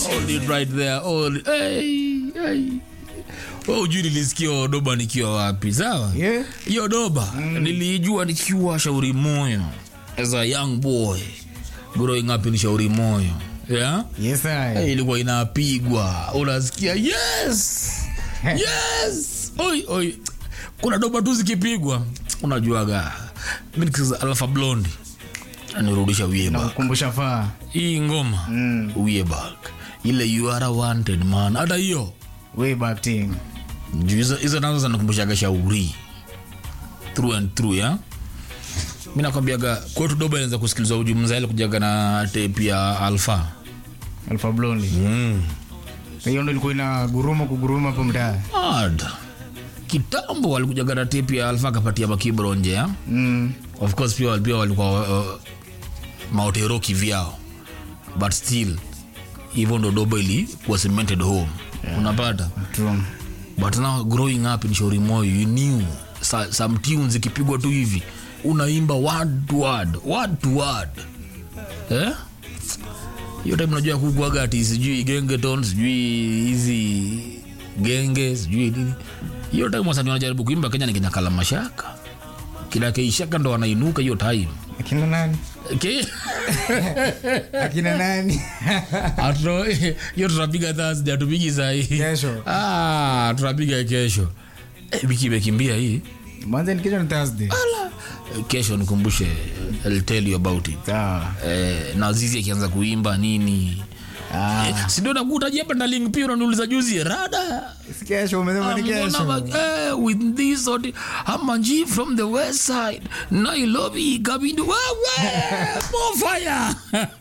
Hold it right there. Hold it. Hey, hey. Wewe ujui nilisikia doba nikiwa wapi sawa Yeah. hiyo doba nilijua nikiwa shauri moyo as a young boy growing up in shauri moyo yeah? Yes, I. hey, ilikuwa inapigwa unasikia yes yes oi oi kuna doba tu zikipigwa unajuaga mi nikiza alfa blondi nirudisha wieba Nakukumbusha faa. hii ngoma Mm. wieba ile you are a wanted man hata hiyo Way back thing. Juu hizo hizo nazo zinakumbushaga shauri through and through ya mi nakwambiaga kwetu doba inaweza kusikilizwa ujumzaili kujaga na tape ya alfa Alpha Blondy. mm. Hiyo ndio ilikuwa ina guruma kuguruma hapo mtaa. Hard. kitambo walikujaga na tape ya alfa akapatia makibro nje ya Mm. of course pia pia walikuwa uh, maotero kivyao but still hivyo ndo doba ilikuwa cemented home unapata True. but now growing up in shauri moyo you knew sa, some tunes ikipigwa tu hivi unaimba word to word word to word eh hiyo time unajua kukuaga ati sijui gengeton sijui hizi genge sijui nini hiyo time wasanii wanajaribu kuimba kenya ni kinyakala mashaka kila keishaka ndo wanainuka hiyo time Akina nani? Ke- Akina nani? Atuno- hiyo tutapiga thursday atupigi sahii Kesho. ah, tutapiga kesho eh, wiki imekimbia hii Mwanzo ni kesho ni Thursday. kesho nikumbushe I'll tell you about it Sawa. eh, na zizi akianza kuimba nini Ah. eh, sindio nakutajia hapa ndaling pia unaniuliza juzi rada Si kesho umesema ni I'm kesho. gonna, eh, with this sort hamanji from the west side nairobi kabindu wewe more fire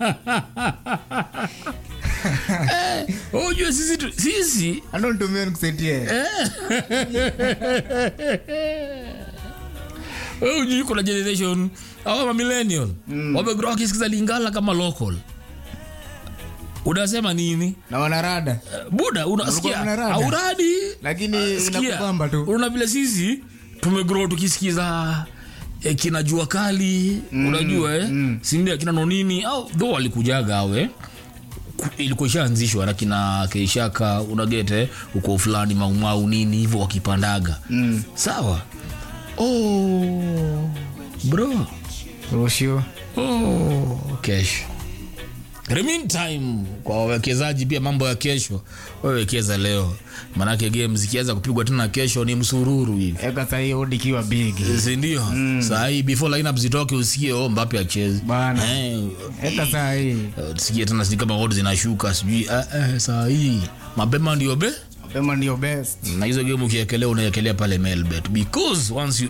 eh, ujue sisi tu- sisi Ando nitumie nikusetie. Wewe hujui kuna generation au ma millennial wamegrow wakisikiza lingala kama local unasema nini Na wanarada. Eh, buda unasikia Walikuwa wanarada. auradi Lakini Sikia, inakubamba tu. una vile sisi tumegrow tukisikiza eh, kina jua kali unajua eh? sindio kina nonini au dho walikujaga awe ilikuwa ishaanzishwa na kina keishaka unagete uko fulani maumau nini hivyo wakipandaga Mm. sawa oh, bro Roshio. oh, kesho In the meantime kwa wawekezaji pia mambo ya kesho wawekeza leo manake game zikianza kupigwa tena kesho ni msururu hivi Eka sahi odi ikiwa big. sindio mm. sahii before lineup zitoke usikie oh, mbape achezi Bana. eh, Eka sahi. eh, tusikie tena sijui kama odds zinashuka sijui eh, eh, saa hii mapema ndio be Mapema ndio best. na hizo game ukiekelea unaekelea pale melbet because once you